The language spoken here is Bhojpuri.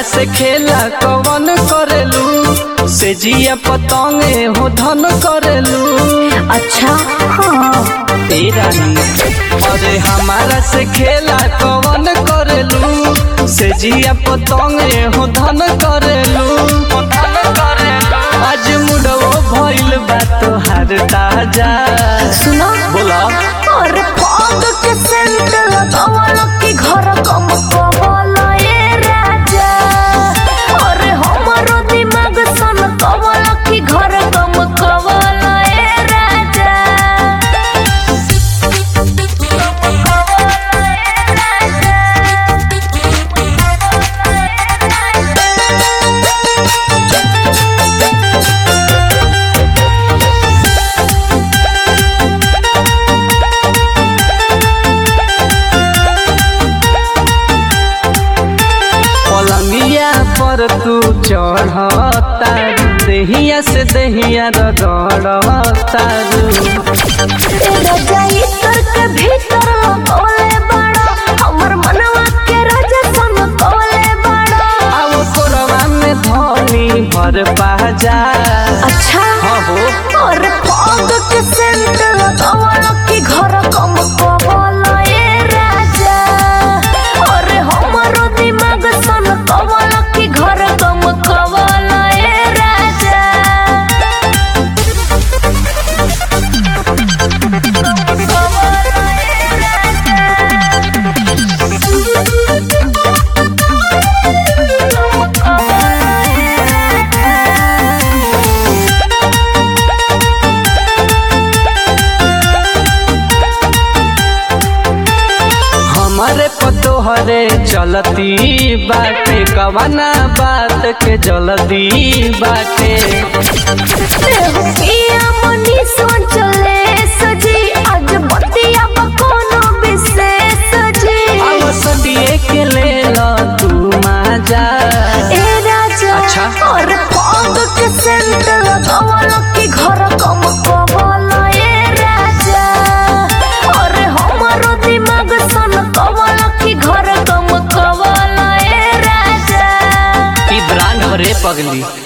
से खेला कवन करेलू से जिया पतंगे हो धन करेलू अच्छा हाँ तेरा अरे हमारा से खेला कवन करेलू से जिया पतंगे हो धन करेलू हो धन करेलू आज मुडो भइल बा तोहार ताजा सुनो बोला और पग के सेंट लगावल की घर कम कवल ए राजा और हमरो दिमाग सन कवल की घर कम कवल ए राजा पलंगिया पर तू चढ़ता देहिया से देहिया रगड़ता राजा इतर के भीतर लगौले बड़ा हमर मनवा के राजा सन कवले बड़ा अब कोरवा में धनी भर पाजा अच्छा हाँ हो और पग के सेंट लगावल की घर कम कवल ए राजा और हमरो दिमाग सन कवल की घर कम कवल ए राजा हमारे पतोहरे चलती बाटे कवना बात के जल्दी बाटे पिया मनी सोचले सजी आज बतिया बकोनो विशेष जी अब सदिए के ले लो तू माजा ए राजा अच्छा। और पग के सेंट लगावल की घर कम कवल ए राजा और हमरो दिमाग सन कवल की घर कम कवल ए राजा ई ब्रांड रे पगली